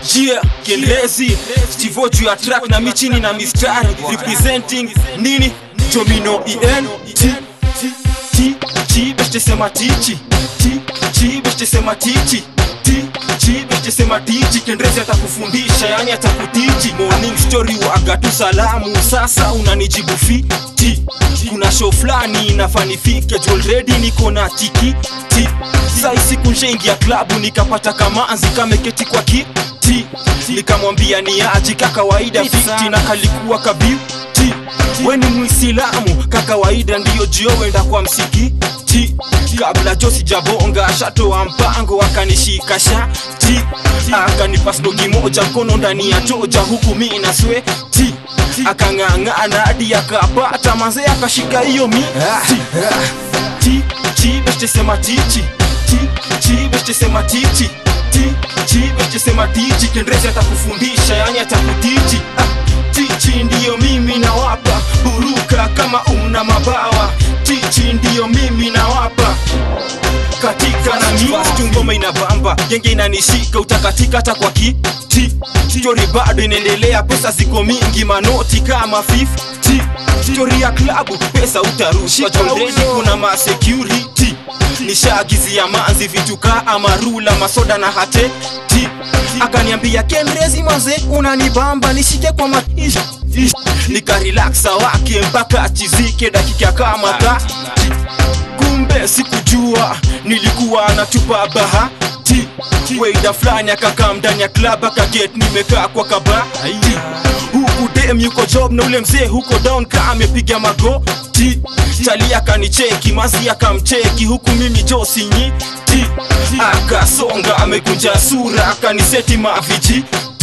Yeah, Kielezi Stivo juu ya track na michini na mistari Representing nini? Domino EN T T T T Beste sema tichi T T Beste sema tichi T T Beste sema tichi Kendrezi atakufundisha yani atakutichi Morning story waga tu salamu Sasa unanijibu fi T Kuna show flani inafanifike Juu already niko na tiki T Sai siku nshaingia klabu nikapata kamanzi kameketi kwa kiti nikamwambia ni aji kakawaida fiti na kalikuwa kabiuti we ni mwisilamu kakawaida ndiyo jio wenda kwa msikiti kabla jo sijabonga shatoa mpango akanishika shati akanipa snogi moja mkono ndani ya choja huku mi na sweti akang'ang'ana hadi akapata manze akashika hiyo miti ti ti beste sema tichi ti ti beste sema tichi ti ti beste sema tichi kendrezi atakufundisha yani atakutichi ah, tichi ndiyo mimi nawapa buruka kama una mabawa tichi ndiyo mimi nawapa katika na mi ngoma inabamba genge inanishika utakatika hata kwa kiti stori bado inaendelea pesa ziko mingi manoti kama 50 stori ya klabu pesa utarushwa jondeni kuna masecurity nishaagizia manzi vitu kaa amarula masoda na hate ti akaniambia kenrezi manze unanibamba nishike kwa maisha nikarelaksa wake mpaka achizike dakika kama thati kumbe sikujua nilikuwa natupa bahati weida fulani akakaa ndani ya klab akaget nimekaa kwa kabati huku dem yuko job na ule mzee huko down ka amepiga magoti chali akanicheki mazi akamcheki huku mimi josinyiti akasonga amekunja sura akaniseti mavijiti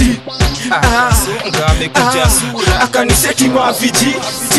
akasonga amekunja sura akaniseti mavijiti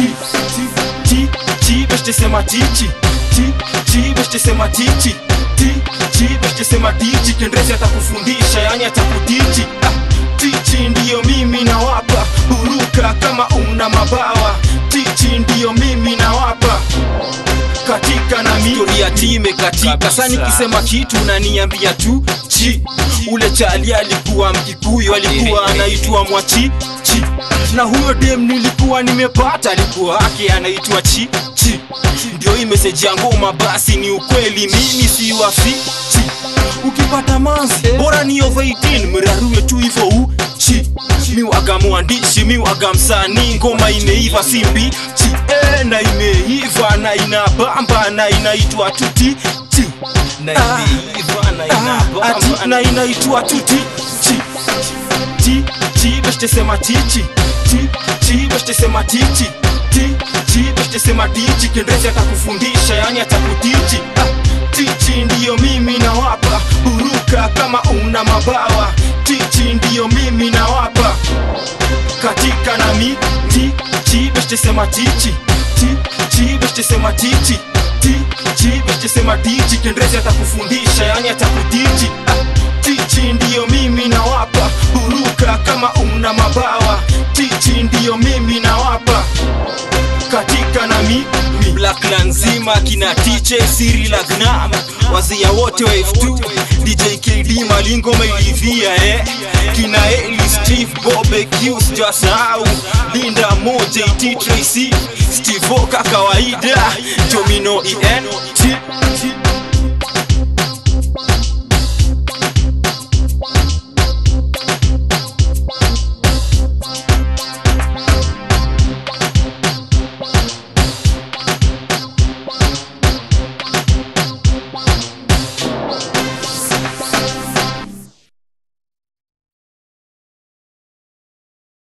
ti ti beste sema tichi ti ti beste sema tichi ti ti beste sema tichi kendrezi atakufundisha yani atakutichi ah, tichi ndiyo mimi nawapa buruka kama una mabawa tichi ndiyo mimi nawapa katika na stori ya time katika sa nikisema kitu naniambia tu chi ule chali alikuwa mkikuyu alikuwa anaitwa mwachi chi na huyo dem nilikuwa nimepata alikuwa ake anaitwa chi chi ndio hii meseji ya ngoma basi ni ukweli mimi si wafichi ukipata manzi bora ni over 18 mrarue tu hivyo uchi miwaga mwandishi miwaga msanii ngoma imeiva si mbichi e, na imeiva na inabamba na inaitwa tuti chi Na imeiva na inabamba ati na inaitwa tuti chi ti ti beste sema tichi ti ti beste sema tichi ti ti beste sema tichi kendezi atakufundisha yani atakutichi ah, tichi ndiyo mimi nawapa buruka kama una mabawa tichi ndiyo mimi nawapa katika na mi ti ti beste sema tichi ti ti beste sema tichi ti ti beste sema tichi kendezi atakufundisha yani atakutichi ah, tichi ndiyo mimi nawapa buruka kama una mabawa tichi ndiyo mimi nawapa katika na mi mi. Blackland nzima kina TJ Siri Lagnam wazia wote wa F2 DJ KD Malingo mailivia eh kina Eli Steve Bobe Q sijasahau Linda Mo JT Tracy Steve Oka kawaida Domino EN T T